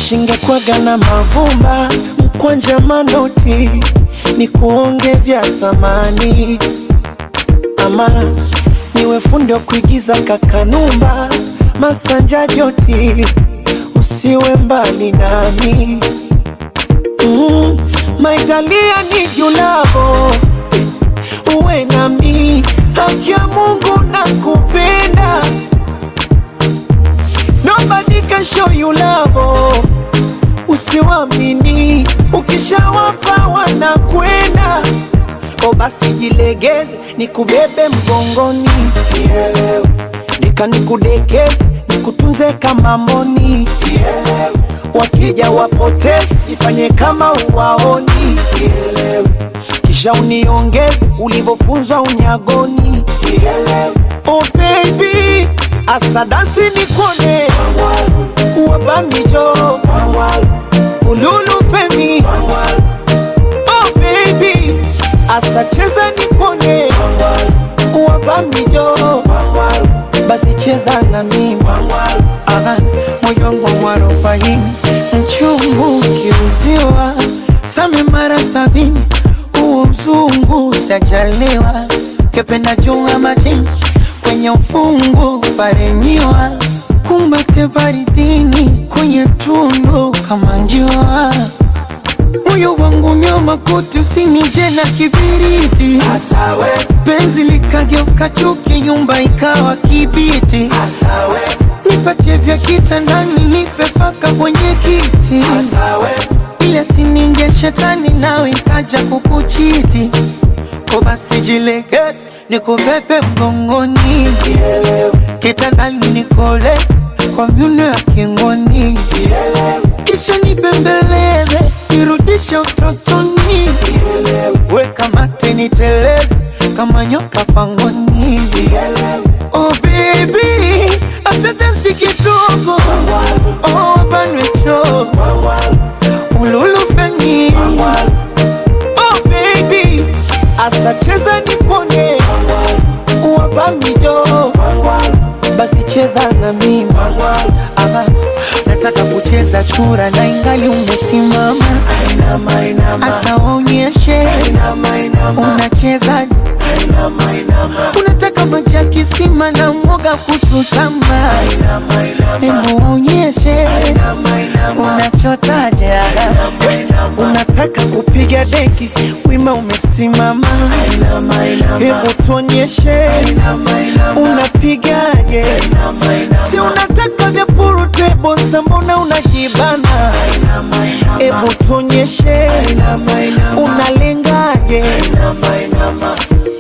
Shingekwaga na mavumba mkwanja manoti ni kuonge vya thamani, ama niwe fundi wa kuigiza kakanumba masanja joti, usiwe mbali nami mm, maitalia ni julavo uwe nami, haki ya Mungu na kupenda Nobody can show you love. Usiwamini, ukishawapa wanakwenda. O basi jilegeze, nikubebe mgongoni, Nielewe. nika nikudekeze, nikutunze kama mboni, Nielewe. wakija wapoteze, ifanye kama uwaoni, Nielewe. kisha uniongeze ulivyofunzwa unyagoni, Nielewe. oh baby asadasi nikone wabamijo ululu femi oh baby asacheza nikone wabamijo basi cheza na mimi Aha, moyo wangu mwarobaini mchungu ukiuziwa same mara sabini huo mzungu sajaliwa kependa junga majini kwenye ufungu paremiwa kumbate baridini kwenye tundu kama njua moyo wangu nyoma kuti usinije na kibiriti asawe penzi likageuka chuki nyumba ikawa kibiti asawe nipatie vya kitandani nipe paka kwenye kiti asawe ile sininge shetani nawe ikaja kukuchiti ko basi jilegeze nikubebe mgongoni kitandani nikoleze kwa myuno ya kingoni kisha nibembeleze nirudishe utotoni weka mate niteleze kama nyoka pangoni oh baby asante si kidogo oh banwecho ululufeni oh baby asacheza nikone wabamijo basi cheza na mimi ama nataka kucheza chura na ingali umesimama Ainama, inama. asa waonyeshe Ainama, inama. unachezaje Ainama, unataka maji ya kisima na mwoga kuchutama inama. Ainama, hebu waonyeshe inama. Ainama, unachotaje inama. unataka kupiga deki wima umesimama Inama, inama. hebu tuonyeshe Inama, inama. unapigaje Inama, inama. si unataka vya purutebo sambona unajibana Inama, inama. hebu tuonyeshe Inama, inama. unalengaje Inama, inama.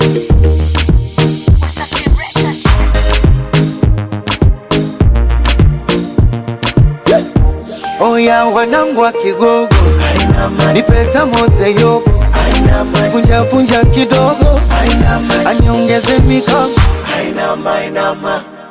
Oya wanangu wa Kigogo, ni pesa moze yobo, vunja vunja kidogo, aniongeze mikono Ainama, inama.